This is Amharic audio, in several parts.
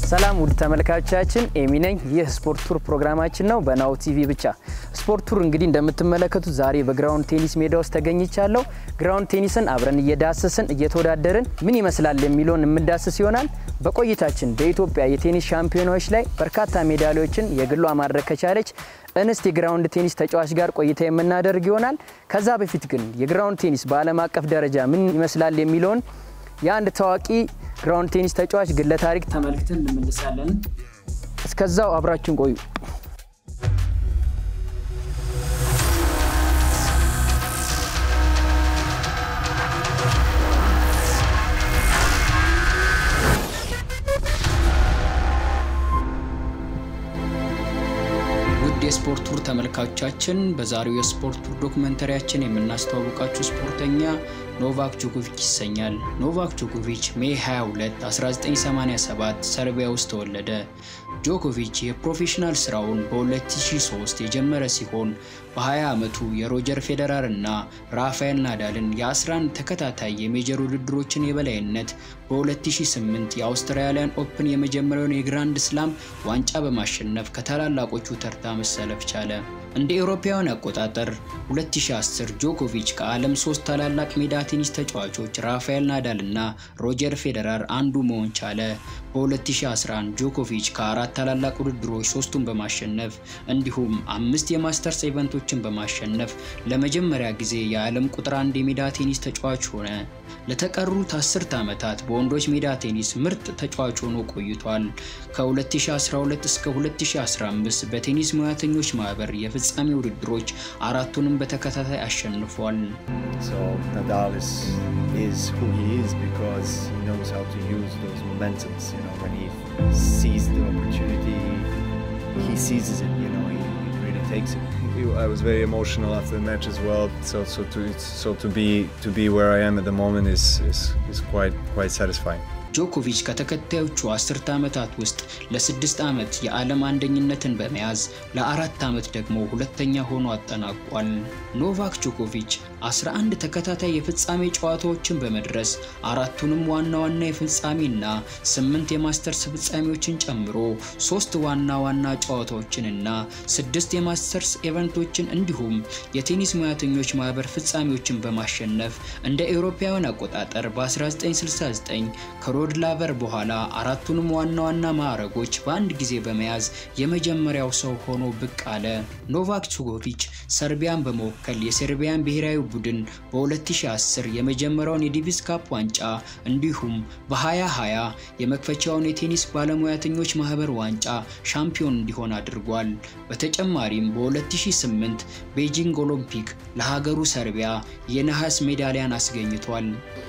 ሰላም ውድ ተመልካቾቻችን፣ ኤሚ ነኝ። ይህ ስፖርት ቱር ፕሮግራማችን ነው በናሁ ቲቪ ብቻ። ስፖርት ቱር እንግዲህ እንደምትመለከቱት ዛሬ በግራውንድ ቴኒስ ሜዳ ውስጥ ተገኝቻለሁ። ግራውንድ ቴኒስን አብረን እየዳሰስን እየተወዳደርን ምን ይመስላል የሚለውን የምንዳስስ ይሆናል። በቆይታችን በኢትዮጵያ የቴኒስ ሻምፒዮናዎች ላይ በርካታ ሜዳሊያዎችን የግሏ ማድረግ ከቻለች እንስት የግራውንድ ቴኒስ ተጫዋች ጋር ቆይታ የምናደርግ ይሆናል። ከዛ በፊት ግን የግራውንድ ቴኒስ በዓለም አቀፍ ደረጃ ምን ይመስላል የሚለውን የአንድ ታዋቂ ግራውንድ ቴኒስ ተጫዋች ግለ ታሪክ ተመልክተን እንመልሳለን። እስከዛው አብራችን ቆዩ። ውድ የስፖርት ቱር ተመልካቾቻችን በዛሬው የስፖርት ቱር ዶክመንተሪያችን የምናስተዋውቃችሁ ስፖርተኛ ኖቫክ ጆኮቪች ይሰኛል። ኖቫክ ጆኮቪች ሜይ 22 1987 ሰርቢያ ውስጥ ተወለደ። ጆኮቪች የፕሮፌሽናል ስራውን በ2003 የጀመረ ሲሆን በ20 ዓመቱ የሮጀር ፌዴራር እና ራፋኤል ናዳልን የ11 ተከታታይ የሜጀር ውድድሮችን የበላይነት በ2008 የአውስትራሊያን ኦፕን የመጀመሪያውን የግራንድ ስላም ዋንጫ በማሸነፍ ከታላላቆቹ ተርታ መሰለፍ ቻለ። እንደ ኤሮፓውያን አቆጣጠር 2010 ጆኮቪች ከዓለም ሶስት ታላላቅ ሜዳ ቴኒስ ተጫዋቾች ራፋኤል ናዳል እና ሮጀር ፌዴራር አንዱ መሆን ቻለ። በ2011 ጆኮቪች ከአራት ታላላቅ ውድድሮች ሶስቱን በማሸነፍ እንዲሁም አምስት የማስተርስ ኢቨንቶችን በማሸነፍ ለመጀመሪያ ጊዜ የዓለም ቁጥር አንድ የሜዳ ቴኒስ ተጫዋች ሆነ። ለተቀሩት አስርት ዓመታት በወንዶች ሜዳ ቴኒስ ምርጥ ተጫዋች ሆኖ ቆይቷል። ከ2012 እስከ 2015 በቴኒስ ሙያተኞች ማህበር የፍጻሜ ውድድሮች አራቱንም በተከታታይ አሸንፏል። So Nadal is is who he is because he knows how to use those momentums. You know, when he sees the opportunity, he seizes it. You know, he, he really takes it. I was very emotional after the match as well. So so to so to be to be where I am at the moment is is, is quite quite satisfying. ጆኮቪች ከተከታዮቹ አስርተ ዓመታት ውስጥ ለስድስት ዓመት የዓለም አንደኝነትን በመያዝ ለአራት ዓመት ደግሞ ሁለተኛ ሆኖ አጠናቋል። ኖቫክ ጆኮቪች 11 ተከታታይ የፍጻሜ ጨዋታዎችን በመድረስ አራቱንም ዋና ዋና የፍጻሜና ስምንት የማስተርስ ፍጻሜዎችን ጨምሮ ሶስት ዋና ዋና ጨዋታዎችንና ስድስት የማስተርስ ኢቨንቶችን እንዲሁም የቴኒስ ሙያተኞች ማህበር ፍጻሜዎችን በማሸነፍ እንደ ኤውሮፓውያን አቆጣጠር በ1969 ከሮድ ላቨር በኋላ አራቱንም ዋና ዋና ማዕረጎች በአንድ ጊዜ በመያዝ የመጀመሪያው ሰው ሆኖ ብቅ አለ። ኖቫክ ጆኮቪች ሰርቢያን በመወከል የሰርቢያን ብሔራዊ ቡድን በ2010 የመጀመሪያውን የዲቪስ ካፕ ዋንጫ እንዲሁም በ2020 የመክፈቻውን የቴኒስ ባለሙያተኞች ማህበር ዋንጫ ሻምፒዮን እንዲሆን አድርጓል። በተጨማሪም በ2008 ቤጂንግ ኦሎምፒክ ለሀገሩ ሰርቢያ የነሐስ ሜዳሊያን አስገኝቷል።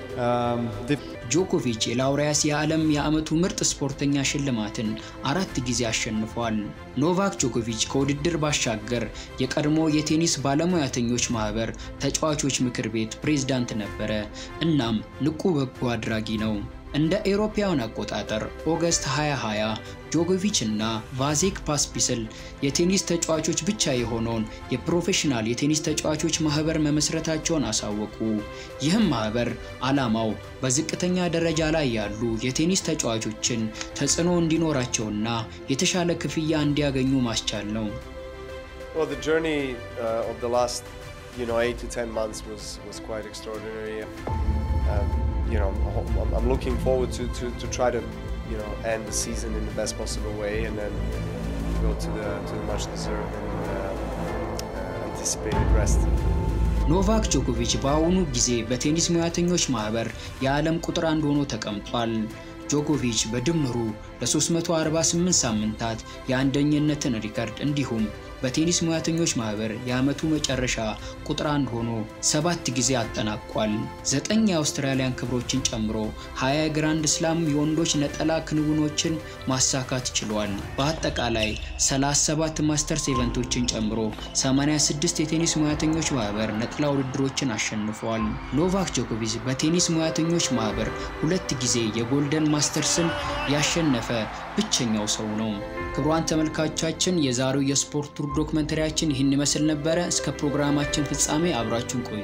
ጆኮቪች የላውሪያስ የዓለም የዓመቱ ምርጥ ስፖርተኛ ሽልማትን አራት ጊዜ አሸንፏል። ኖቫክ ጆኮቪች ከውድድር ባሻገር የቀድሞ የቴኒስ ባለሙያተኞች ማህበር ተጫዋቾች ምክር ቤት ፕሬዝዳንት ነበረ። እናም ንቁ በጎ አድራጊ ነው። እንደ ኤሮፓውያን አቆጣጠር ኦገስት 2020 ጆኮቪች እና ቫዜክ ፓስፒስል የቴኒስ ተጫዋቾች ብቻ የሆነውን የፕሮፌሽናል የቴኒስ ተጫዋቾች ማህበር መመስረታቸውን አሳወቁ። ይህም ማህበር ዓላማው በዝቅተኛ ደረጃ ላይ ያሉ የቴኒስ ተጫዋቾችን ተጽዕኖ እንዲኖራቸውና የተሻለ ክፍያ እንዲያገኙ ማስቻል ነው። Well, the journey uh, of the last, you know, eight to ten months was was quite extraordinary. Um, you know, I'm, I'm looking forward to, to, to try to, you know, end the season in the best possible way and then go to the to the much deserved and uh, uh, anticipated rest. ኖቫክ ጆኮቪች በአሁኑ ጊዜ በቴኒስ ሙያተኞች ማህበር የዓለም ቁጥር አንድ ሆኖ ተቀምጧል። ጆኮቪች በድምሩ ለ348 ሳምንታት የአንደኝነትን ሪከርድ እንዲሁም በቴኒስ ሙያተኞች ማህበር የዓመቱ መጨረሻ ቁጥር አንድ ሆኖ ሰባት ጊዜ አጠናቋል። ዘጠኝ የአውስትራሊያን ክብሮችን ጨምሮ 20 የግራንድ ስላም የወንዶች ነጠላ ክንውኖችን ማሳካት ችሏል። በአጠቃላይ 37 ማስተርስ ኢቨንቶችን ጨምሮ 86 የቴኒስ ሙያተኞች ማህበር ነጠላ ውድድሮችን አሸንፏል። ኖቫክ ጆኮቪች በቴኒስ ሙያተኞች ማህበር ሁለት ጊዜ የጎልደን ማስተርስን ያሸነፈ ብቸኛው ሰው ነው። ክቡራን ተመልካቾቻችን የዛሬው የስፖርት ቱር ዶክመንተሪያችን ይህን ይመስል ነበረ። እስከ ፕሮግራማችን ፍጻሜ አብራችሁን ቆዩ።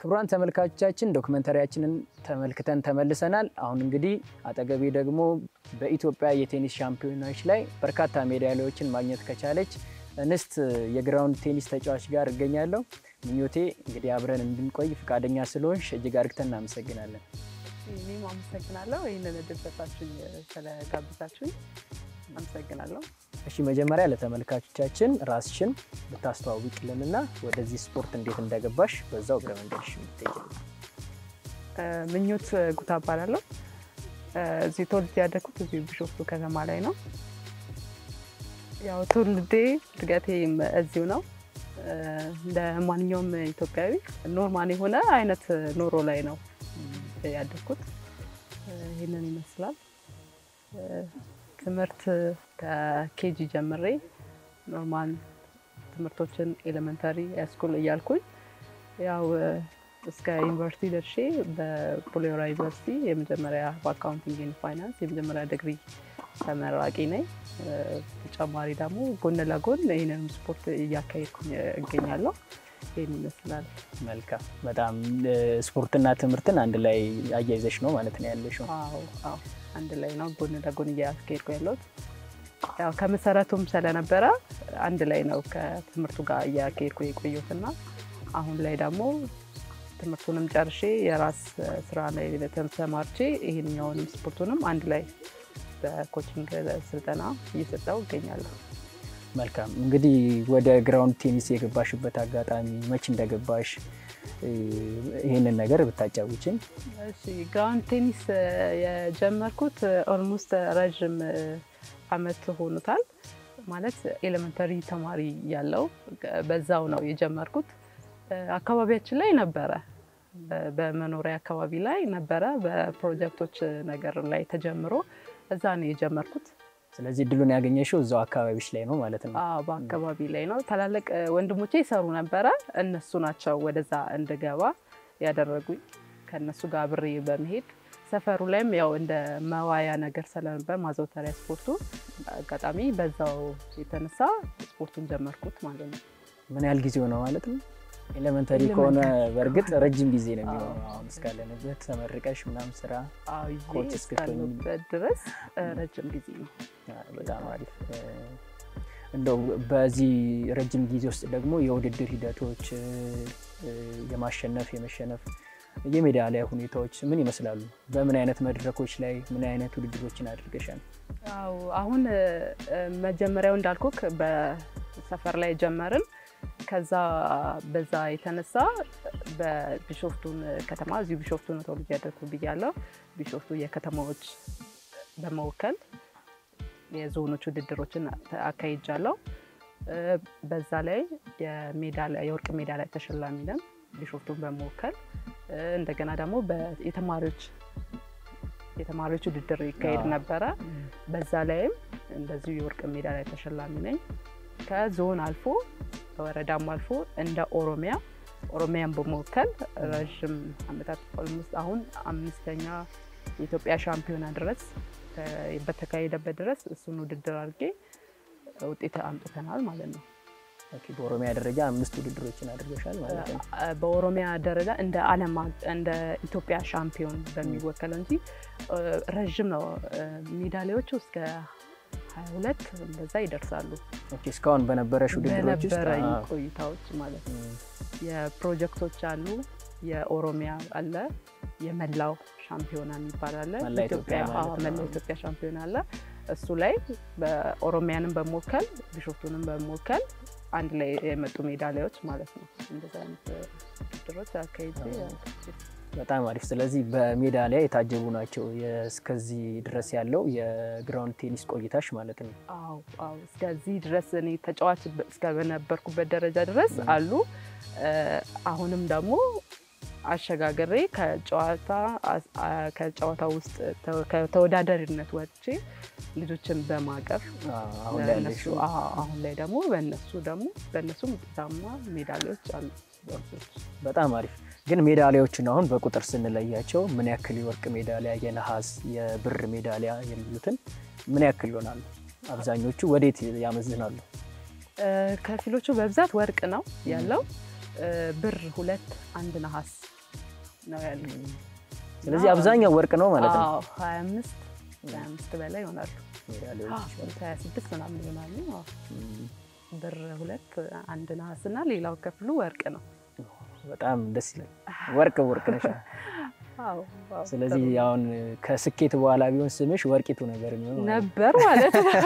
ክቡራን ተመልካቾቻችን ዶክመንተሪያችንን ተመልክተን ተመልሰናል። አሁን እንግዲህ አጠገቤ ደግሞ በኢትዮጵያ የቴኒስ ሻምፒዮናዎች ላይ በርካታ ሜዳሊያዎችን ማግኘት ከቻለች እንስት የግራውንድ ቴኒስ ተጫዋች ጋር እገኛለሁ። ምኞቴ እንግዲህ አብረን እንድንቆይ ፈቃደኛ ስለሆንሽ እጅግ አርግተን እናመሰግናለን። እኔም አመሰግናለሁ ይህንን እድል ሰጣችሁኝ ስለጋብዛችሁኝ አመሰግናለሁ። እሺ መጀመሪያ ለተመልካቾቻችን ራስሽን ብታስተዋውቂልንና ወደዚህ ስፖርት እንዴት እንደገባሽ በዛው እግረ መንገድሽ ብትጠይቂልን። ምኞት ጉታ እባላለሁ። እዚህ ተወልጄ ያደግኩት እዚሁ ቢሾፍቱ ከተማ ላይ ነው። ያው ትውልዴ እድገቴም እዚሁ ነው። እንደ ማንኛውም ኢትዮጵያዊ ኖርማል የሆነ አይነት ኑሮ ላይ ነው ያደግኩት። ይህንን ይመስላል። ትምህርት ከኬጂ ጀምሬ ኖርማል ትምህርቶችን ኤሌመንታሪ ሃይስኩል እያልኩኝ ያው እስከ ዩኒቨርሲቲ ደርሼ በቡሌሆራ ዩኒቨርሲቲ የመጀመሪያ በአካውንቲንግ ኤንድ ፋይናንስ የመጀመሪያ ዲግሪ ተመራቂ ነኝ። ተጨማሪ ደግሞ ጎን ለጎን ይህንንም ስፖርት እያካሄድኩኝ እገኛለሁ። ይህን ይመስላል። መልካም። በጣም ስፖርትና ትምህርትን አንድ ላይ አያይዘሽ ነው ማለት ነው ያለሽው? አዎ አዎ፣ አንድ ላይ ነው ጎን ለጎን እያስኬድኩ ያለሁት። ያው ከመሰረቱም ስለነበረ አንድ ላይ ነው ከትምህርቱ ጋር እያካሄድኩ የቆየሁትና አሁን ላይ ደግሞ ትምህርቱንም ጨርሼ የራስ ስራ ላይ ተሰማርቼ ይሄንኛውንም ስፖርቱንም አንድ ላይ በኮችንግ ስልጠና እየሰጠው እገኛለሁ። መልካም እንግዲህ ወደ ግራውንድ ቴኒስ የገባሽበት አጋጣሚ መች እንደገባሽ ይህንን ነገር ብታጫውችን። እሺ ግራውንድ ቴኒስ የጀመርኩት ኦልሞስት ረዥም አመት ሆኖታል። ማለት ኤሌመንተሪ ተማሪ ያለው በዛው ነው የጀመርኩት። አካባቢያችን ላይ ነበረ፣ በመኖሪያ አካባቢ ላይ ነበረ። በፕሮጀክቶች ነገር ላይ ተጀምሮ እዛ ነው የጀመርኩት። ስለዚህ እድሉን ያገኘሽው እዛው አካባቢሽ ላይ ነው ማለት ነው? አዎ በአካባቢ ላይ ነው። ታላላቅ ወንድሞቼ ይሰሩ ነበረ። እነሱ ናቸው ወደዛ እንድገባ ያደረጉኝ። ከእነሱ ጋር አብሬ በመሄድ ሰፈሩ ላይም ያው እንደ መዋያ ነገር ስለነበር ማዘውተሪያ ስፖርቱ አጋጣሚ በዛው የተነሳ ስፖርቱን ጀመርኩት ማለት ነው። ምን ያህል ጊዜው ነው ማለት ነው? ኤሌመንተሪ ከሆነ በእርግጥ ረጅም ጊዜ ነው የሚሆነው። አሁን እስካለንበት ተመርቀሽ ምናምን ስራ ኮች እስክትሆኚ እስካለሁበት ድረስ ረጅም ጊዜ ነው። በጣም አሪፍ። እንደው በዚህ ረጅም ጊዜ ውስጥ ደግሞ የውድድር ሂደቶች የማሸነፍ የመሸነፍ የሜዳሊያ ሁኔታዎች ምን ይመስላሉ? በምን አይነት መድረኮች ላይ ምን አይነት ውድድሮችን አድርገሻል? አዎ አሁን መጀመሪያው እንዳልኩክ በሰፈር ላይ ጀመርን። ከዛ በዛ የተነሳ በቢሾፍቱን ከተማ እዚሁ ቢሾፍቱ ነው ተወልጄ ያደግኩ ብያለሁ። ቢሾፍቱ የከተማዎች በመወከል የዞኖች ውድድሮችን አካሂጃለሁ። በዛ ላይ የወርቅ ሜዳሊያ ተሸላሚ ነን ቢሾፍቱን በመወከል እንደገና ደግሞ የተማሪዎች የተማሪዎች ውድድር ይካሄድ ነበረ። በዛ ላይም እንደዚሁ የወርቅ ሜዳሊያ ተሸላሚ ነኝ። ከዞን አልፎ ከወረዳም አልፎ እንደ ኦሮሚያ ኦሮሚያን በመወከል ረዥም ዓመታት ኦልሞስት አሁን አምስተኛ የኢትዮጵያ ሻምፒዮና ድረስ በተካሄደበት ድረስ እሱን ውድድር አድርጌ ውጤት አምጥተናል ማለት ነው። በኦሮሚያ ደረጃ አምስት ውድድሮችን አድርገሻል ማለት ነው። በኦሮሚያ ደረጃ እንደ ዓለም እንደ ኢትዮጵያ ሻምፒዮን በሚወከለው እንጂ ረዥም ነው። ሜዳሊያዎቹ እስከ ሀያ ሁለት እንደዛ ይደርሳሉ። ኦኬ እስካሁን በነበረሽ ውድድሮች ውስጥ በነበረኝ ቆይታዎች ማለት ነው። የፕሮጀክቶች አሉ፣ የኦሮሚያ አለ፣ የመላው ሻምፒዮና የሚባል አለ፣ መላ ኢትዮጵያ ማለት ነው። መላው ኢትዮጵያ ሻምፒዮና አለ። እሱ ላይ በኦሮሚያንም በመወከል ቢሾፍቱንም በመወከል አንድ ላይ የመጡ ሜዳሊያዎች ማለት ነው። እንደዚህ አይነት ውድድሮች አካሄጄ በጣም አሪፍ። ስለዚህ በሜዳሊያ የታጀቡ ናቸው እስከዚህ ድረስ ያለው የግራውንድ ቴኒስ ቆይታሽ ማለት ነው። አዎ አዎ፣ እስከዚህ ድረስ እኔ ተጫዋች እስከበነበርኩበት ደረጃ ድረስ አሉ። አሁንም ደግሞ አሸጋግሬ ከጨዋታ ከጨዋታ ውስጥ ከተወዳዳሪነት ወጥቼ ልጆችን በማቀፍ አሁን ላይ ለእነሱ ያለሽው አዎ፣ አሁን ላይ ደግሞ በእነሱ ደግሞ በእነሱም ውጤታማ ሜዳሊያዎች አሉ። በጣም አሪፍ። ግን ሜዳሊያዎችን አሁን በቁጥር ስንለያቸው ምን ያክል የወርቅ ሜዳሊያ፣ የነሐስ፣ የብር ሜዳሊያ የሚሉትን ምን ያክል ይሆናሉ? አብዛኞቹ ወዴት ያመዝናሉ? ከፊሎቹ በብዛት ወርቅ ነው ያለው። ብር ሁለት፣ አንድ ነሐስ ነው ያለው። ስለዚህ አብዛኛው ወርቅ ነው ማለት ነው። አዎ፣ 25 25 በላይ ይሆናሉ። ሜዳሊያዎች አዎ፣ 26 ምናምን ይሆናሉ። አዎ። ብር ሁለት፣ አንድ ነሐስ እና ሌላው ክፍሉ ወርቅ ነው። በጣም ደስ ይላል። ወርቅ ወርቅ ነሽ። አዎ፣ አዎ፣ ስለዚህ ጥሩ አሁን ከስኬት በኋላ ቢሆን ስምሽ ወርቂቱ ነገር የሚሆን ማለት ነው። ነበር ማለት ነው።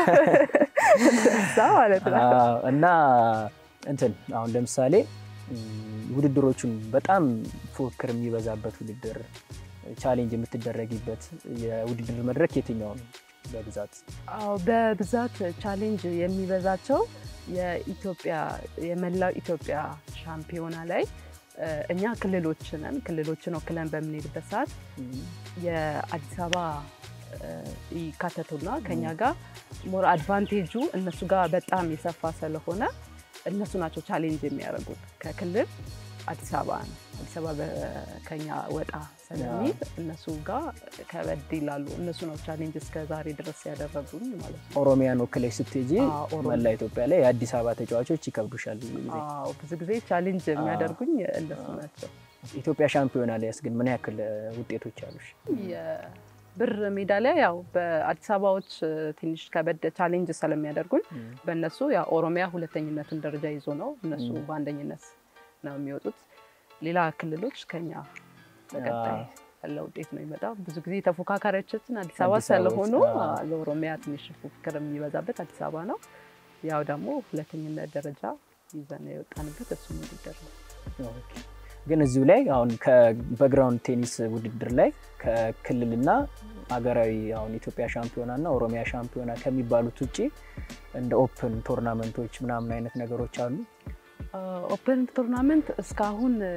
እዛ ማለት ነው። አዎ፣ እና እንትን አሁን ለምሳሌ ም፣ ውድድሮቹን በጣም ፉክክር የሚበዛበት ውድድር ቻሌንጅ የምትደረጊበት የውድድር መድረክ የትኛው ነው በብዛት? አዎ በብዛት ቻሌንጅ የሚበዛቸው የኢትዮጵያ የመላው ኢትዮጵያ ሻምፒዮና ላይ እ፣ እኛ ክልሎች ነን። ክልሎችን ወክለን በምንሄድበት ሰዓት የአዲስ አበባ እ፣ ይካተቱና ከኛ ጋር ሞር አድቫንቴጁ እነሱ ጋር በጣም የሰፋ ስለሆነ እነሱ ናቸው ቻሌንጅ የሚያደርጉት ከክልል አዲስ አበባ ነው። አዲስ አበባ በ- ከኛ ወጣ ስለሚል እነሱ ጋር ከበድ ይላሉ። እነሱ ነው ቻሌንጅ እስከ ዛሬ ድረስ ያደረጉኝ ማለት ነው። ኦሮሚያን ወክለሽ ስትሄጂ አዎ፣ ኦሮሚያ። መላ ኢትዮጵያ ላይ የአዲስ አበባ ተጫዋቾች ይከብዱሻል ብዙ ጊዜ። አዎ ብዙ ጊዜ ቻሌንጅ የሚያደርጉኝ እነሱ ናቸው። ኢትዮጵያ ሻምፒዮና ላይ ያስ ግን ምን ያክል እ፣ ውጤቶች አሉሽ? የብር ሜዳሊያ ያው በአዲስ አበባዎች ትንሽ ከበድ ቻሌንጅ ስለሚያደርጉኝ በእነሱ ያው ኦሮሚያ ሁለተኝነትን ደረጃ ይዞ ነው እነሱ በአንደኝነት ነው የሚወጡት። ሌላ ክልሎች ከኛ ተቀጣይ ያለ ውጤት ነው የሚመጣው። ብዙ ጊዜ ተፎካካሪዎቻችን አዲስ አበባ አዲስ አበባ ስለሆኑ ውስጥ፣ አዎ። ለኦሮሚያ ትንሽ ፉክክር የሚበዛበት አዲስ አበባ ነው። ያው ደግሞ ሁለተኝነት ደረጃ ይዘን የወጣንበት እሱ ውድድር ነው። ኦኬ። ግን እዚሁ ላይ አሁን ከ- በግራውንድ ቴኒስ ውድድር ላይ ከክልልና ሀገራዊ አሁን ኢትዮጵያ ሻምፒዮና እና ኦሮሚያ ሻምፒዮና ከሚባሉት ውጭ እንደ ኦፕን ቶርናመንቶች ምናምን አይነት ነገሮች አሉ። ኦፕን ቱርናመንት እስካሁን እ፣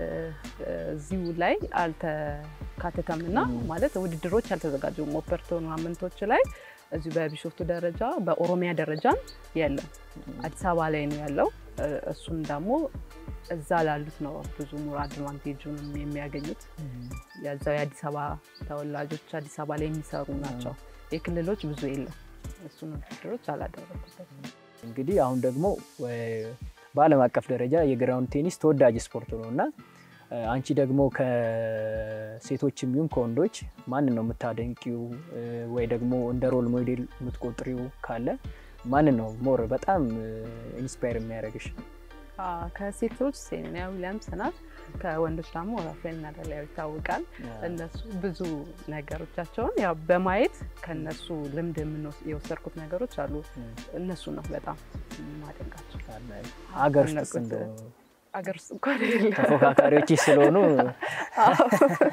እዚሁ ላይ አልተካተተም እና ማለት ውድድሮች አልተዘጋጁም። ኦፕን ቱርናመንቶች ላይ እዚሁ በቢሾፍቱ ደረጃ በኦሮሚያ ደረጃም የለም። አዲስ አበባ ላይ ነው ያለው። እ፣ እሱን ደግሞ እዛ ላሉት ነው ብዙ ሞር አድቫንቴጁን የሚያገኙት። የዛው የአዲስ አበባ ተወላጆች አዲስ አበባ ላይ የሚሰሩ ናቸው። የክልሎች ብዙ የለም። እሱን ውድድሮች አላደረጉበትም። እንግዲህ አሁን ደግሞ እ፣ በዓለም አቀፍ ደረጃ የግራውንድ ቴኒስ ተወዳጅ ስፖርት ነው እና እ፣ አንቺ ደግሞ ከሴቶችም ይሁን ከወንዶች ማንን ነው የምታደንቂው እ፣ ወይ ደግሞ እንደ ሮል ሞዴል የምትቆጥሪው ካለ ማንን ነው ሞር በጣም ኢንስፓየር የሚያደርግሽ? አዎ፣ ከሴቶች ሴሬና ዊሊያምስ ናት። ከወንዶች ደግሞ ራፋኤል ናዳል ያው ይታወቃል። እነሱ ብዙ ነገሮቻቸውን ያው በማየት ከነሱ ልምድ የምንወስ- የወሰድኩት ነገሮች አሉ። እነሱ ነው በጣም ማደንቃቸው። ሀገር ውስጥ ከነቁት- እንደው አገር ውስጥ እንኳን የለም። ተፎካካሪዎች ስለሆኑ አዎ።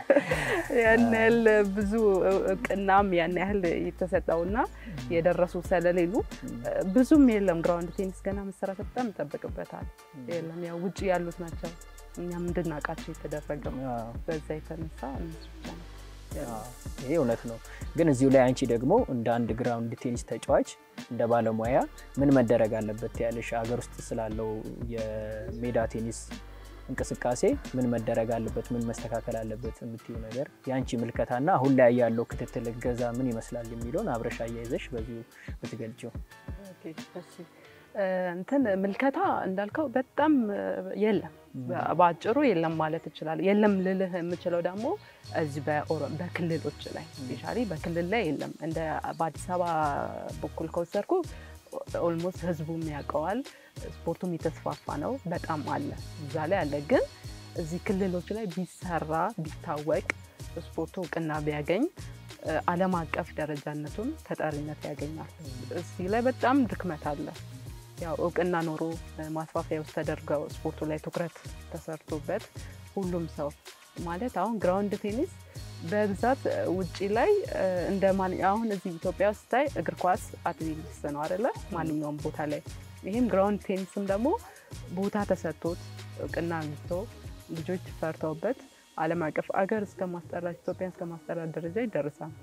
ያን ያህል ብዙ እውቅናም ያን ያህል የተሰጠውና የደረሱ ስለሌሉ ብዙም የለም። ግራውንድ ቴኒስ ገና መሰራት በጣም ይጠበቅበታል። የለም ያው ውጭ ያሉት ናቸው እኛም እንድናውቃቸው የተደረገው አዎ፣ በዛ የተነሳ እነሱ ብቻ ነው ያሉት። ይሄ እውነት ነው። ግን እዚሁ ላይ አንቺ ደግሞ እንደ አንድ ግራውንድ ቴኒስ ተጫዋች እንደ ባለሙያ ምን መደረግ አለበት ያለሽ ሀገር ውስጥ ስላለው የሜዳ ቴኒስ እንቅስቃሴ ምን መደረግ አለበት፣ ምን መስተካከል አለበት የምትዩ ነገር የአንቺ ምልከታና አሁን ላይ ያለው ክትትል እገዛ ምን ይመስላል የሚለውን አብረሽ አያይዘሽ በዚሁ ብትገልጪው። ኦኬ፣ እሺ። እ፣ እንትን ምልከታ እንዳልከው በጣም እ፣ የለም በ- በአጭሩ የለም ማለት ይችላል። የለም ልልህ የምችለው ደግሞ እዚህ በኦሮ- በክልሎች ላይ ስፔሻሊ በክልል ላይ የለም። እንደ በአዲስ አበባ በኩል ከወሰድኩ ኦልሞስት ህዝቡም ያውቀዋል፣ ስፖርቱም የተስፋፋ ነው። በጣም አለ እዛ ላይ አለ። ግን እዚህ ክልሎች ላይ ቢሰራ ቢታወቅ ስፖርቱ እውቅና ቢያገኝ እ፣ ዓለም አቀፍ ደረጃነቱን ተጠሪነት ያገኛል። እዚህ ላይ በጣም ድክመት አለ። ያው እውቅና ኖሮ እ፣ ማስፋፊያ ውስጥ ተደርገው ስፖርቱ ላይ ትኩረት ተሰርቶበት ሁሉም ሰው ማለት አሁን ግራውንድ ቴኒስ በብዛት እ፣ ውጪ ላይ እ፣ እንደ ማን አሁን እዚህ ኢትዮጵያ ውስጥ ስታይ እግር ኳስ አትሌቲክስ ነው አይደለ? ማንኛውም ቦታ ላይ ይህም ግራውንድ ቴኒስም ደግሞ ቦታ ተሰጥቶት እውቅና አግኝቶ ልጆች ፈርተውበት ዓለም አቀፍ አገር እስከ ማስጠራት ኢትዮጵያን እስከ ማስጠራት ደረጃ ይደርሳል።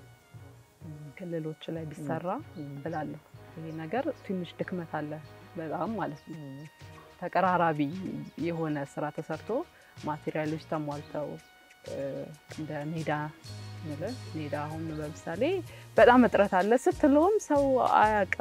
ክልሎች ላይ ቢሰራ እላለሁ። ይሄ ነገር ትንሽ ድክመት አለ በጣም ማለት ነው። ተቀራራቢ የሆነ ስራ ተሰርቶ ማቴሪያሎች ተሟልተው እ፣ እንደ ሜዳ ምልህ ሜዳ አሁን ለምሳሌ በጣም እጥረት አለ ስትለውም ሰው አያውቅም።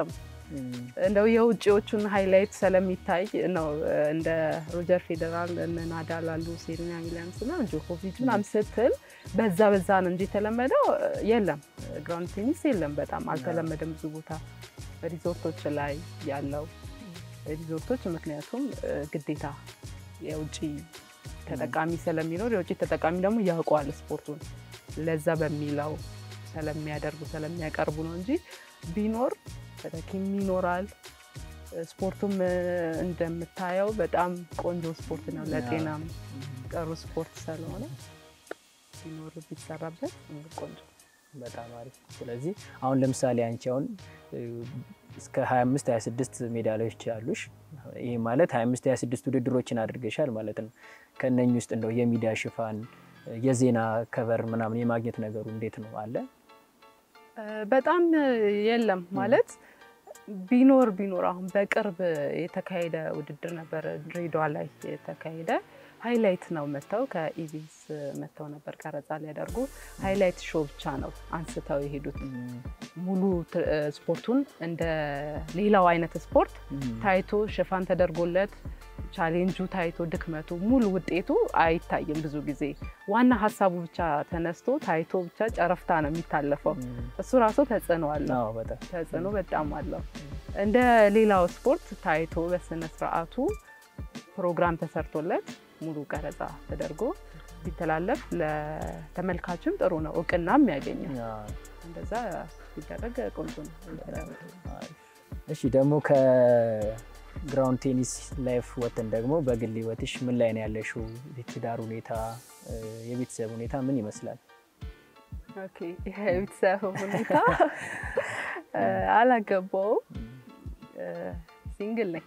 እንደው የውጭዎቹን ሃይላይት ስለሚታይ ነው እንደ ሮጀር ፌዴራል እነ ናዳል አሉ ሴሪና ዊሊያምስ እና ጆኮቪች ምናምን ስትል በዛ በዛ ነው እንጂ የተለመደው የለም። ግራውንድ ቴኒስ የለም፣ በጣም አልተለመደም ብዙ ቦታ ሪዞርቶች ላይ ያለው ሪዞርቶች ምክንያቱም ግዴታ የውጭ ተጠቃሚ ስለሚኖር የውጭ ተጠቃሚ ደግሞ ያውቀዋል ስፖርቱን ለዛ በሚለው ስለሚያደርጉ ስለሚያቀርቡ ነው እንጂ ቢኖር ተተኪም ይኖራል። ስፖርቱም እንደምታየው በጣም ቆንጆ ስፖርት ነው። ለጤናም ጥሩ ስፖርት ስለሆነ ቢኖር ቢሰራበት ቆንጆ በጣም አሪፍ። ስለዚህ አሁን ለምሳሌ አንቺ አሁን እስከ 25 26 ሜዳሊያዎች አሉሽ። ይህ ማለት 25 26 ውድድሮችን አድርገሻል ማለት ነው። ከነኚህ ውስጥ እንደው የሚዲያ ሽፋን የዜና ከቨር ምናምን የማግኘት ነገሩ እንዴት ነው አለ? በጣም የለም ማለት ቢኖር ቢኖር አሁን በቅርብ የተካሄደ ውድድር ነበረ ድሬዳዋ ላይ የተካሄደ ሃይላይት ነው መጥተው ከኢቢኤስ መጥተው ነበር ቀረጻ ሊያደርጉ ሃይላይት ሾው ብቻ ነው አንስተው የሄዱት። ሙሉ ስፖርቱን እንደ ሌላው አይነት ስፖርት ታይቶ ሽፋን ተደርጎለት ቻሌንጁ ታይቶ ድክመቱ ሙሉ ውጤቱ አይታይም። ብዙ ጊዜ ዋና ሀሳቡ ብቻ ተነስቶ ታይቶ ብቻ ጨረፍታ ነው የሚታለፈው። እሱ ራሱ ተጽዕኖ አለው፣ ተጽዕኖ በጣም አለው። እንደ ሌላው ስፖርት ታይቶ በስነ ስርዓቱ ፕሮግራም ተሰርቶለት ሙሉ ቀረጻ ተደርጎ ቢተላለፍ ለተመልካችም ጥሩ ነው፣ እውቅናም ያገኛል። እንደዛ ሲደረግ ቆንጆ ነው። እሺ ደግሞ ከግራውንድ ቴኒስ ላይፍ ወጥተን ደግሞ በግል ህይወትሽ ምን ላይ ነው ያለሽው? የትዳር ሁኔታ፣ የቤተሰብ ሁኔታ ምን ይመስላል? ኦኬ የቤተሰብ ሁኔታ አላገባውም፣ ሲንግል ነኝ።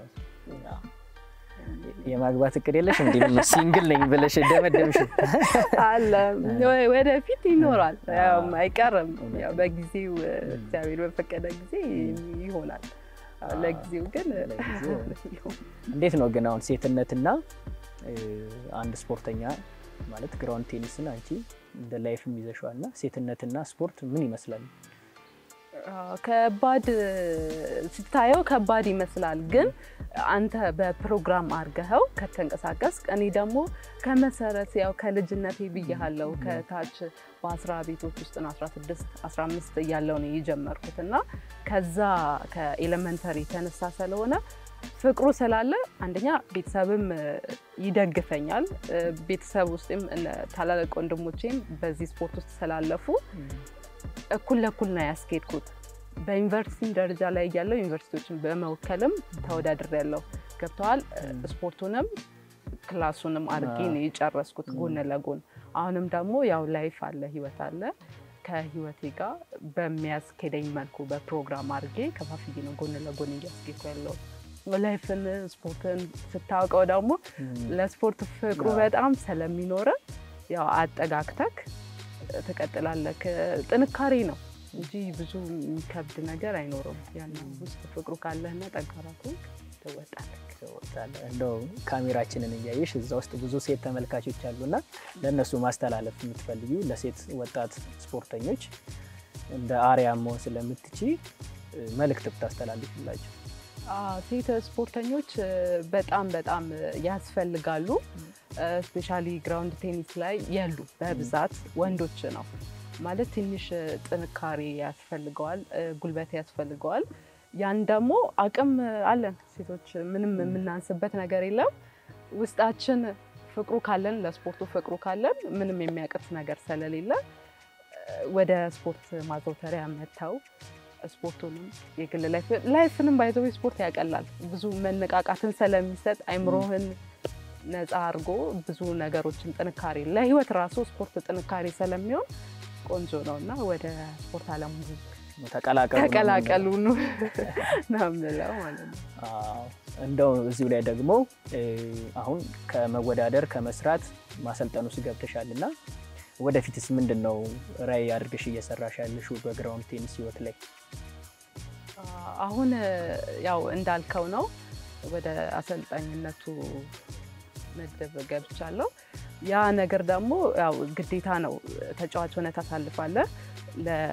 የማግባት እቅድ የለሽ? እንዲ ሲንግል ነኝ ብለሽ ደመደምሽ? አለ ወደፊት ይኖራል፣ አይቀርም። በጊዜው እግዚአብሔር በፈቀደ ጊዜ ይሆናል። ለጊዜው ግን እንዴት ነው ግን አሁን ሴትነትና አንድ ስፖርተኛ ማለት ግራውንድ ቴኒስን አንቺ እንደ ላይፍም ይዘሽዋል እና ሴትነትና ስፖርት ምን ይመስላል? ከባድ ስታየው ከባድ ይመስላል፣ ግን አንተ በፕሮግራም አድርገኸው ከተንቀሳቀስ እኔ ደግሞ ከመሰረት ያው ከልጅነቴ ብያለው ከታች በአስራ ቤቶች ውስጥ ነው 16 15 እያለው ነው የጀመርኩት እና ከዛ ከኤሌመንተሪ የተነሳ ስለሆነ ፍቅሩ ስላለ አንደኛ ቤተሰብም ይደግፈኛል። ቤተሰብ ውስጥም ታላላቅ ወንድሞቼም በዚህ ስፖርት ውስጥ ስላለፉ እኩል ለእኩል ነው ያስኬድኩት። በዩኒቨርሲቲ ደረጃ ላይ እያለው ዩኒቨርሲቲዎችን በመወከልም ተወዳድር ያለው ገብተዋል። ስፖርቱንም ክላሱንም አድርጌ ነው የጨረስኩት ጎን ለጎን። አሁንም ደግሞ ያው ላይፍ አለ፣ ህይወት አለ። ከህይወቴ ጋር በሚያስኬደኝ መልኩ በፕሮግራም አድርጌ ከፋፍዬ ነው ጎን ለጎን እያስኬድኩ ያለው። ላይፍን ስፖርትን ስታውቀው ደግሞ ለስፖርት ፍቅሩ በጣም ስለሚኖረ ያው አጠጋግተክ ትቀጥላለህ። ጥንካሬ ነው እንጂ ብዙ የሚከብድ ነገር አይኖረውም። ያን ውስጥ ፍቅሩ ካለህና ጠንካራ ከሆንክ ትወጣለህ። እንደው ካሜራችንን እያየሽ እዛ ውስጥ ብዙ ሴት ተመልካቾች አሉና ለእነሱ ማስተላለፍ የምትፈልጊ ለሴት ወጣት ስፖርተኞች እንደ አርያ መሆን ስለምትቺ መልእክት ብታስተላልፍላቸው። ሴት ስፖርተኞች በጣም በጣም ያስፈልጋሉ። ስፔሻሊ ግራውንድ ቴኒስ ላይ የሉ በብዛት ወንዶች ነው ማለት ትንሽ ጥንካሬ ያስፈልገዋል፣ ጉልበት ያስፈልገዋል። ያን ደግሞ አቅም አለን ሴቶች፣ ምንም የምናንስበት ነገር የለም። ውስጣችን ፍቅሩ ካለን ለስፖርቱ ፍቅሩ ካለን ምንም የሚያቅት ነገር ስለሌለ ወደ ስፖርት ማዘውተሪያ መጥተው ስፖርቱንም የግል ላይፍንም ባይዘው ስፖርት ያቀላል። ብዙ መነቃቃትን ስለሚሰጥ አይምሮህን ነፃ አድርጎ ብዙ ነገሮችን ጥንካሬ ለህይወት ራሱ ስፖርት ጥንካሬ ስለሚሆን ቆንጆ ነው እና ወደ ስፖርት አለሙ ተቀላቀሉ ነው የምለው ማለት ነው። እንደው እዚሁ ላይ ደግሞ አሁን ከመወዳደር ከመስራት ማሰልጠኑ ውስጥ ገብተሻል እና ወደፊትስ ምንድን ነው ራዕይ አድርገሽ እየሰራሽ ያለሽው በግራውንድ ቴኒስ ህይወት ላይ? አሁን ያው እንዳልከው ነው ወደ አሰልጣኝነቱ ምድብ ገብቻለሁ። ያ ነገር ደግሞ ያው ግዴታ ነው። ተጫዋች ሆነ ታሳልፋለህ።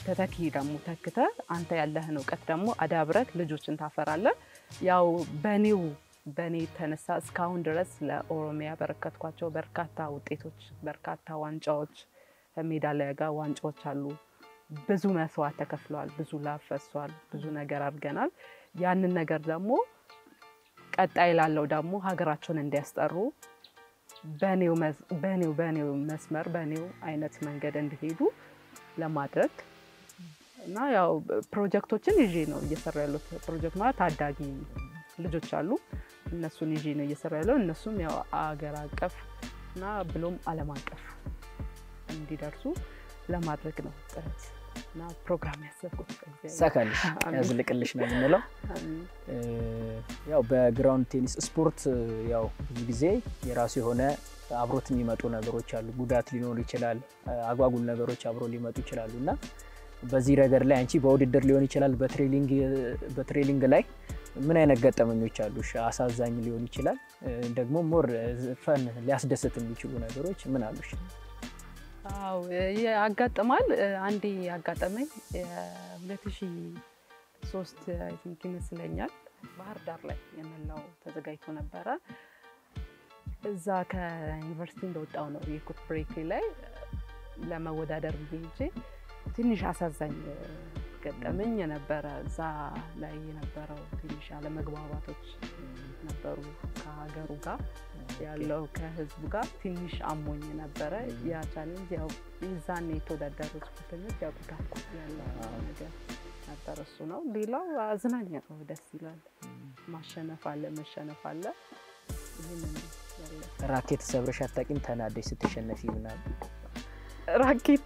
ተተኪ ደግሞ ተክተ አንተ ያለህን እውቀት ደግሞ አዳብረክ ልጆችን ታፈራለህ። ያው በኔው በእኔ የተነሳ እስካሁን ድረስ ለኦሮሚያ ያበረከትኳቸው በርካታ ውጤቶች፣ በርካታ ዋንጫዎች ከሜዳሊያ ጋር ዋንጫዎች አሉ። ብዙ መስዋዕት ተከፍለዋል። ብዙ ላብ ፈሷል። ብዙ ነገር አድርገናል። ያንን ነገር ደግሞ ቀጣይ ላለው ደግሞ ሀገራቸውን እንዲያስጠሩ በኔው መዝ- በኔው በኔው መስመር በኔው አይነት መንገድ እንዲሄዱ ለማድረግ እና ያው ፕሮጀክቶችን ይዤ ነው እየሰራ ያሉት። ፕሮጀክት ማለት ታዳጊ ልጆች አሉ። እነሱን ይዤ ነው እየሰራ ያለው። እነሱም ያው አገር አቀፍ እና ብሎም ዓለም አቀፍ እንዲደርሱ ለማድረግ ነው ጥረት እና ፕሮግራም ያሰብኩት። እግዚአብሔር ሳካልሽ አሜን። ያዝልቅልሽ ነው የምንለው። አሜን። እ፣ ያው በግራውንድ ቴኒስ ስፖርት እ፣ ያው ብዙ ጊዜ የራሱ የሆነ አብሮት የሚመጡ ነገሮች አሉ። ጉዳት ሊኖር ይችላል። እ፣ አጓጉል ነገሮች አብሮ ሊመጡ ይችላሉ እና በዚህ ረገድ ላይ አንቺ በውድድር ሊሆን ይችላል በትሬኒንግ በትሬኒንግ ላይ ምን አይነት ገጠመኞች አሉሽ? አሳዛኝ ሊሆን ይችላል እ፣ ደግሞ ሞር ፈን ሊያስደስት የሚችሉ ነገሮች ምን አሉሽ? አዎ ያጋጥማል። አንዴ ያጋጠመኝ የሁለት ሺ ሶስት አይ ቲንክ ይመስለኛል ባህር ዳር ላይ የመላው ተዘጋጅቶ ነበረ። እዛ ከዩኒቨርሲቲ እንደወጣው ነው የኩት ብሬክ ላይ ለመወዳደር ብዬ ሄጄ ትንሽ አሳዛኝ ገጠመኝ ነበረ። እዛ ላይ የነበረው ትንሽ አለመግባባቶች ነበሩ ከሀገሩ ጋር ያለው ከህዝቡ ጋር ትንሽ አሞኝ ነበረ። ያ ቻሌንጅ ያው የዛኔ የተወዳደሩ ስፖርተኞች ያውቁታል ያለው ነገር ነበር። እሱ ነው። ሌላው አዝናኝ ነው፣ ደስ ይላል። ማሸነፍ አለ፣ መሸነፍ አለ። ይህንን ያለ ራኬት ሰብረሽ አታውቂም? ተናደሽ ስትሸነፊ ምናምን ራኬት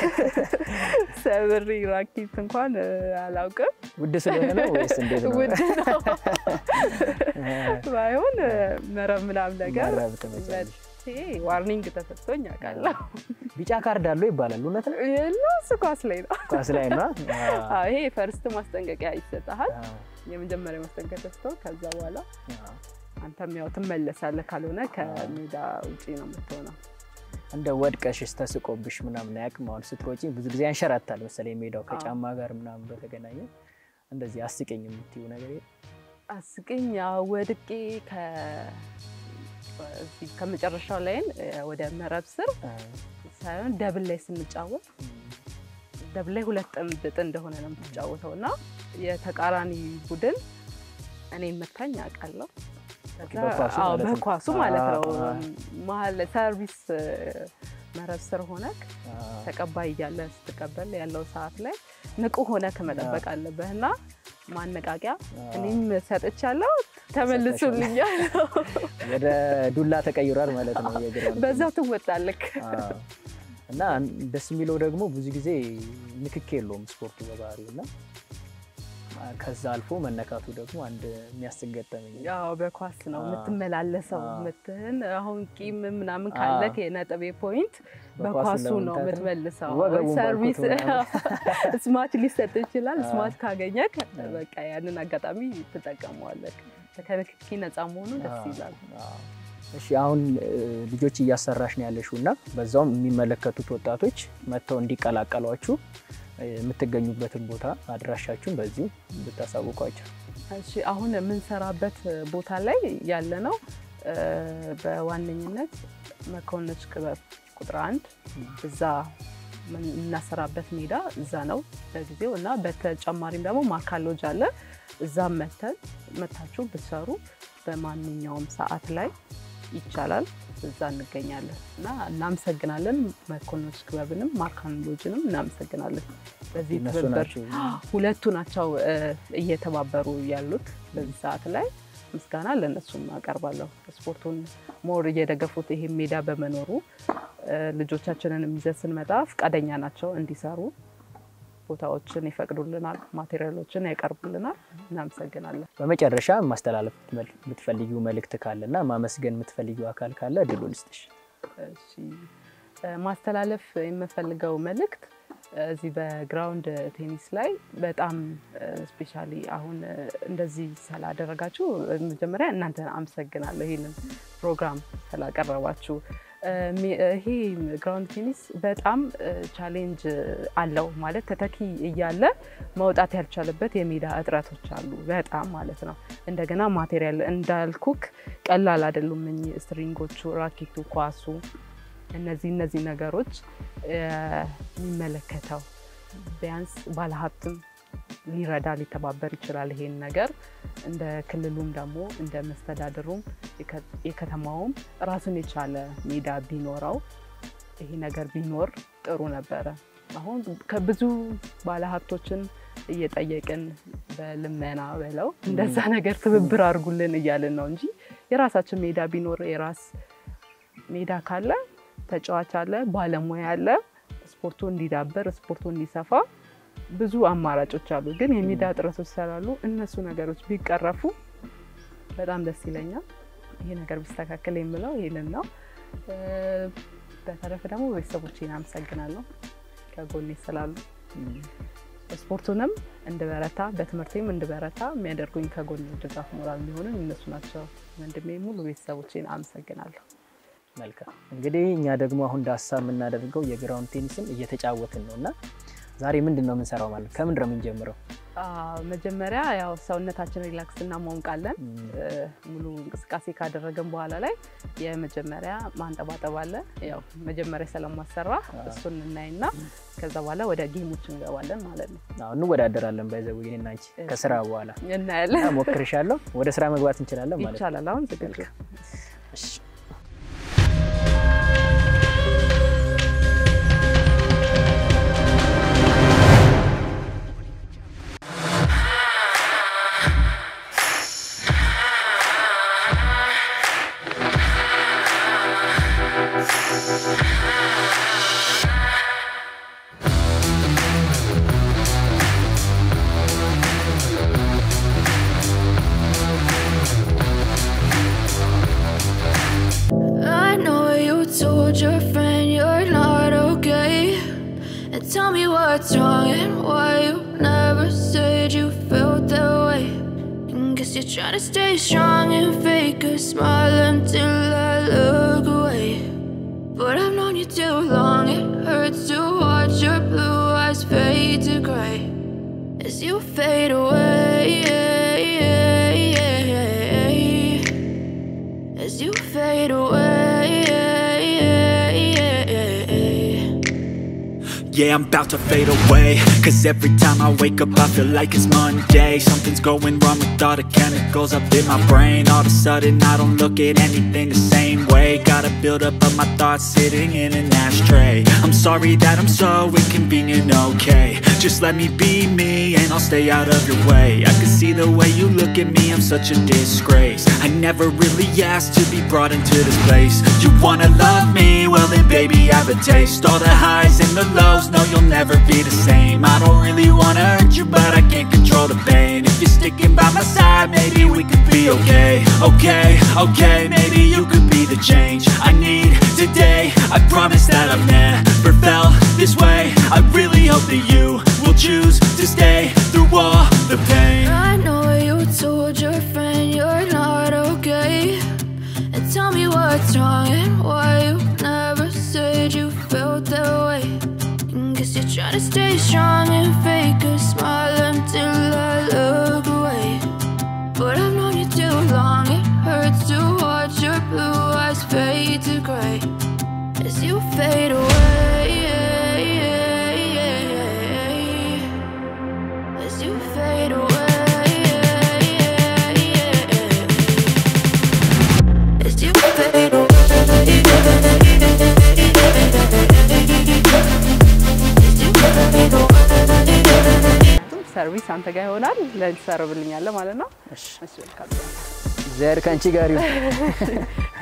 ሰብሪ ራኬት እንኳን አላውቅም። ውድ ስለሆነ ነው ወይስ እንዴት ነው? ውድ ነው ባይሆን መረብ ምናምን ነገር መረብ ትመጫለሽ። መቼ ዋርኒንግ ተሰጥቶኝ አውቃለሁ። ቢጫ ካርድ አለው ይባላል። እውነት ነው? የለውስ ኳስ ላይ ነው። ኳስ ላይ ነው። አዎ፣ ይሄ ፈርስት ማስጠንቀቂያ ይሰጥሃል። የመጀመሪያ ማስጠንቀቂያ ተሰጥቶ ከዛ በኋላ አንተም ያው ትመለሳለህ። ካልሆነ ከሜዳ ውጪ ነው የምትሆነው። እንደ ወድቀሽስ ተስቆብሽ ምናምን አያውቅም? አሁን ስትሮጪ ብዙ ጊዜ ያንሸራታል መሰለኝ ሜዳው ከጫማ ጋር ምናምን በተገናኘ እንደዚህ አስቀኝ የምትይው ነገር የለም? አስቅኝ ያው ወድቄ እዚህ ከመጨረሻው ላይን ወደ መረብ ስር ሳይሆን ደብል ላይ ስንጫወት ደብል ላይ ሁለት ጥንድ ጥንድ እንደሆነ ነው የምትጫወተው እና የተቃራኒ ቡድን እኔ መታኝ አውቃለሁ። ከዛ- በኳሱ አዎ፣ ማለት ነው። በኳሱ ማለት ነው። አ- መሀል ሰርቪስ መረብ ስር ሆነክ ተቀባይ እያለ ስትቀበል ያለው ሰዓት ላይ ንቁ ሆነክ መጠበቅ አለብህ እና ማነቃቂያ እኔም ሰጥቻለሁ፣ ተመልሱልኛል። ወደ ዱላ ተቀይሯል ማለት ነው የግራውንድ በዛው ትወጣለክ። አዎ። እና ደስ የሚለው ደግሞ ብዙ ጊዜ ንክክ የለውም ስፖርቱ በባህሪው እና ከዛ አልፎ መነካቱ ደግሞ አንድ የሚያስቅ ገጠመኝ ነው። ያው በኳስ ነው አ- የምትመላለሰው። አ- ምትህን አሁን ቂም ምናምን ካለክ የነጥቤ ፖይንት በኳሱ ነው ለመምታት የምትመልሰው። ወገቡን ሰርቪስ ባርኮት ስማች ሊሰጥ ይችላል። አ- ስማች ካገኘክ በቃ ያንን አጋጣሚ ትጠቀመዋለክ። ከንክኪ ነፃ መሆኑ ደስ አዎ። ይላል። አዎ። እሺ አሁን እ, ልጆች እያሰራሽ ነው ያለሽው እና በዛውም የሚመለከቱት ወጣቶች መጥተው እንዲቀላቀሏችሁ እ, የምትገኙበትን ቦታ አድራሻችሁን በዚሁ ብታሳውቋቸው። እሺ አሁን የምንሰራበት ቦታ ላይ ያለ ነው እ፣ በዋነኝነት መኮንኖች ክበብ ቁጥር አንድ እዛ ምን- የምናሰራበት ሜዳ እዛ ነው ለጊዜው እና በተጨማሪም ደግሞ ማካሎጅ አለ እዛም መተን መታችሁ ብትሰሩ በማንኛውም ሰዓት ላይ ይቻላል። እዛ እንገኛለን እና እናመሰግናለን። መኮንኖች ክበብንም ማካሎጅንም እናመሰግናለን በዚህ እነሱ ትብብር ናቸው ሁለቱ ናቸው እ፣ እየተባበሩ ያሉት በዚህ ሰዓት ላይ ምስጋና ለእነሱም አቀርባለሁ። ስፖርቱን ሞር እየደገፉት ይሄ ሜዳ በመኖሩ እ፣ ልጆቻችንን ይዘን ስንመጣ ፈቃደኛ ናቸው እንዲሰሩ ቦታዎችን ይፈቅዱልናል፣ ማቴሪያሎችን ያቀርቡልናል። እናመሰግናለን። በመጨረሻ ማስተላለፍ የምትፈልጊው መልእክት ካለ እና ማመስገን የምትፈልጊው አካል ካለ እድሉን ልስጥሽ። እሺ እ፣ ማስተላለፍ የምፈልገው መልእክት እዚህ በግራውንድ ቴኒስ ላይ በጣም ስፔሻሊ አሁን እ፣ እንደዚህ ስላደረጋችሁ መጀመሪያ እናንተ አመሰግናለሁ። ይህንን ፕሮግራም ስላቀረባችሁ ይሄ ግራውንድ ቴኒስ በጣም ቻሌንጅ አለው ማለት ተተኪ እያለ መውጣት ያልቻለበት የሜዳ እጥረቶች አሉ፣ በጣም ማለት ነው። እንደገና ማቴሪያል እንዳልኩክ ቀላል አይደሉም እኚህ ስትሪንጎቹ፣ ራኬቱ፣ ኳሱ እነዚህ እነዚህ ነገሮች የሚመለከተው ቢያንስ ባለሀብትም ሊረዳ ሊተባበር ይችላል። ይሄን ነገር እንደ ክልሉም ደግሞ እንደ መስተዳድሩም የከተማውም ራሱን የቻለ ሜዳ ቢኖረው ይሄ ነገር ቢኖር ጥሩ ነበረ። አሁን ከብዙ ባለሀብቶችን እየጠየቅን በልመና ብለው እንደዛ ነገር ትብብር አድርጉልን እያልን ነው እንጂ የራሳችን ሜዳ ቢኖር የራስ ሜዳ ካለ ተጫዋች አለ፣ ባለሙያ አለ፣ ስፖርቱ እንዲዳበር ስፖርቱ እንዲሰፋ ብዙ አማራጮች አሉ። ግን የሜዳ እጥረቶች ስላሉ እነሱ ነገሮች ቢቀረፉ በጣም ደስ ይለኛል። ይሄ ነገር ቢስተካከል የምለው ይህንን ነው። በተረፈ ደግሞ ቤተሰቦቼን አመሰግናለሁ ከጎኔ ስላሉ ስፖርቱንም እንድበረታ በትምህርቴም እንድበረታ የሚያደርጉኝ ከጎን ድጋፍ ሞራል የሚሆኑኝ እነሱ ናቸው። ወንድሜ ሙሉ ቤተሰቦቼን አመሰግናለሁ። መልካም እንግዲህ እኛ ደግሞ አሁን ዳሳ የምናደርገው የግራውንድ ቴኒስን እየተጫወትን ነው እና ዛሬ ምንድን ነው የምንሰራው? ማለት ከምንድን ነው የምንጀምረው? መጀመሪያ ያው ሰውነታችን ሪላክስ እናሟሙቃለን። ሙሉ እንቅስቃሴ ካደረገን በኋላ ላይ የመጀመሪያ ማንጠባጠብ አለ። ያው መጀመሪያ ስለማሰራ እሱን እናይና ከዛ በኋላ ወደ ጌሞች እንገባለን ማለት ነው። እንወዳደራለን። ባይዘው ይህን አንቺ ከስራ በኋላ እናያለን። ሞክርሻለሁ። ወደ ስራ መግባት እንችላለን ማለት ነው። ይቻላል። አሁን ዝግጁ I know you told your friend you're not okay. And tell me what's wrong and why you never said you felt that way. And guess you're trying to stay strong and fake a smile until I look away. But I've known you too long, it hurts to watch your blue eyes fade to gray as you fade away. As you fade away. Yeah, I'm about to fade away Cause every time I wake up I feel like it's Monday Something's going wrong with all the chemicals up in my brain All of a sudden I don't look at anything the same way Gotta build up of my thoughts sitting in an ashtray I'm sorry that I'm so inconvenient, okay Just let me be me and I'll stay out of your way I can see the way you look at me, I'm such a disgrace I never really asked to be brought into this place You wanna love me? Well then baby I have a taste All the highs and the lows, no you'll never be the same I don't really wanna hurt you but I can't control the pain If you're sticking by my side maybe we could be okay Okay, okay, maybe you could be the change I need today I promise that I've never felt this way I really hope that you will choose to stay through all the pain I know you told your friend you're not okay. And tell me what's wrong and why you never said you felt that way. And guess you're trying to stay strong and fake a smile until I look away. But I've known you too long, it hurts to watch your blue eyes fade to gray as you fade away. As you fade away, as you fade away, as you fade away. ሰርቪስ አንተ ጋር ይሆናል። ለሰርብልኛለ ማለት ነው። እሺ፣ እሺ መልካም። እግዚአብሔር ከአንቺ ጋር ይሁን።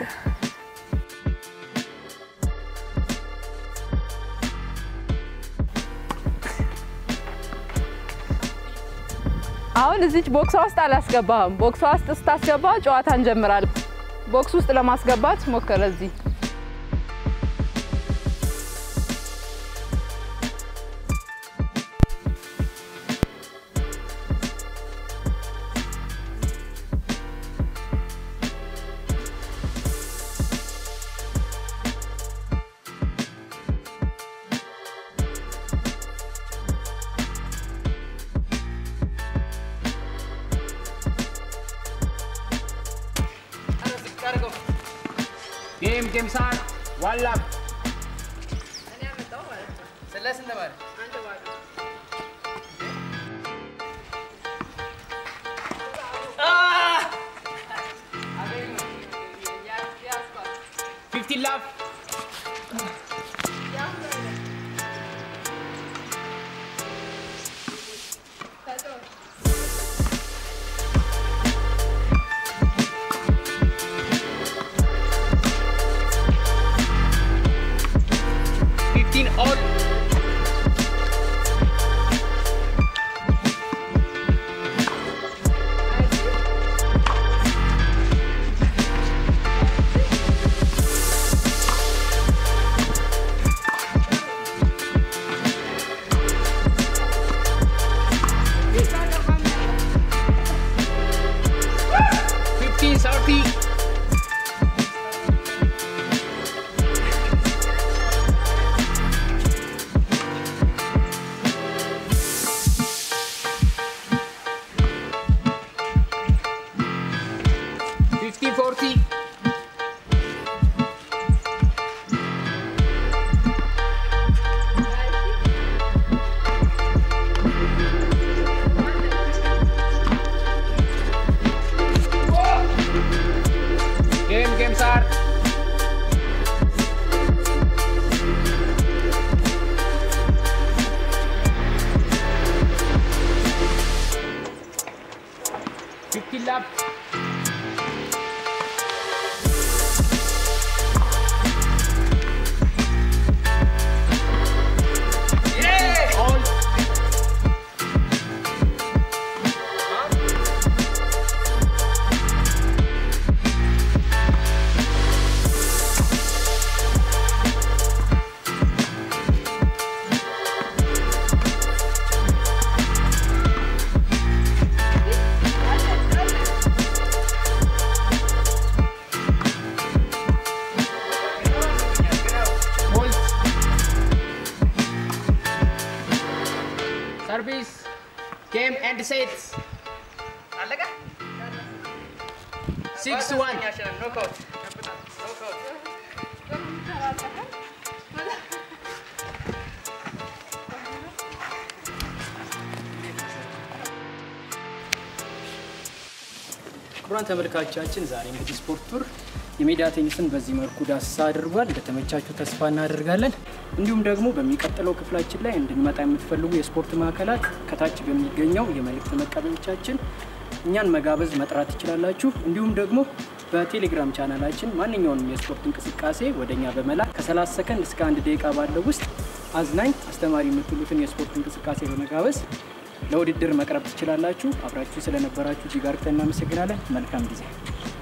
አሁን እዚች ቦክሷ ውስጥ አላስገባህም። ቦክሷ ውስጥ ስታስገባ ጨዋታ እንጀምራለን። ቦክስ ውስጥ ለማስገባት ሞከረ። እዚህ ጌም ሳር ዋላም ስለ ስንት ማለት ፊፍቲን ላፍ ፊፍቲን ኦል ፊፍቲን ሰርቲ ፊፍቲ ፎርቲ ጌም ጌም ሳር ፊፍቲ ላፕ ኦል ሆልድ ሰርቪስ ጌም ኤንድ ሴት አለቀ። ሲክስ ዋን ክቡራን ተመልካቾቻችን ዛሬ እንግዲህ ስፖርት ቱር የሜዳ ቴኒስን በዚህ መልኩ ዳሰሳ አድርጓል። እንደተመቻችሁ ተስፋ እናደርጋለን። እንዲሁም ደግሞ በሚቀጥለው ክፍላችን ላይ እንድንመጣ የምትፈልጉ የስፖርት ማዕከላት ከታች በሚገኘው የመልእክት መቀበያዎቻችን እኛን መጋበዝ መጥራት ትችላላችሁ። እንዲሁም ደግሞ በቴሌግራም ቻናላችን ማንኛውንም የስፖርት እንቅስቃሴ ወደ እኛ በመላክ ከ30 ሰከንድ እስከ አንድ ደቂቃ ባለው ውስጥ አዝናኝ፣ አስተማሪ የምትሉትን የስፖርት እንቅስቃሴ በመጋበዝ ለውድድር መቅረብ ትችላላችሁ። አብራችሁ ስለነበራችሁ እጅግ አድርገን እናመሰግናለን። መልካም ጊዜ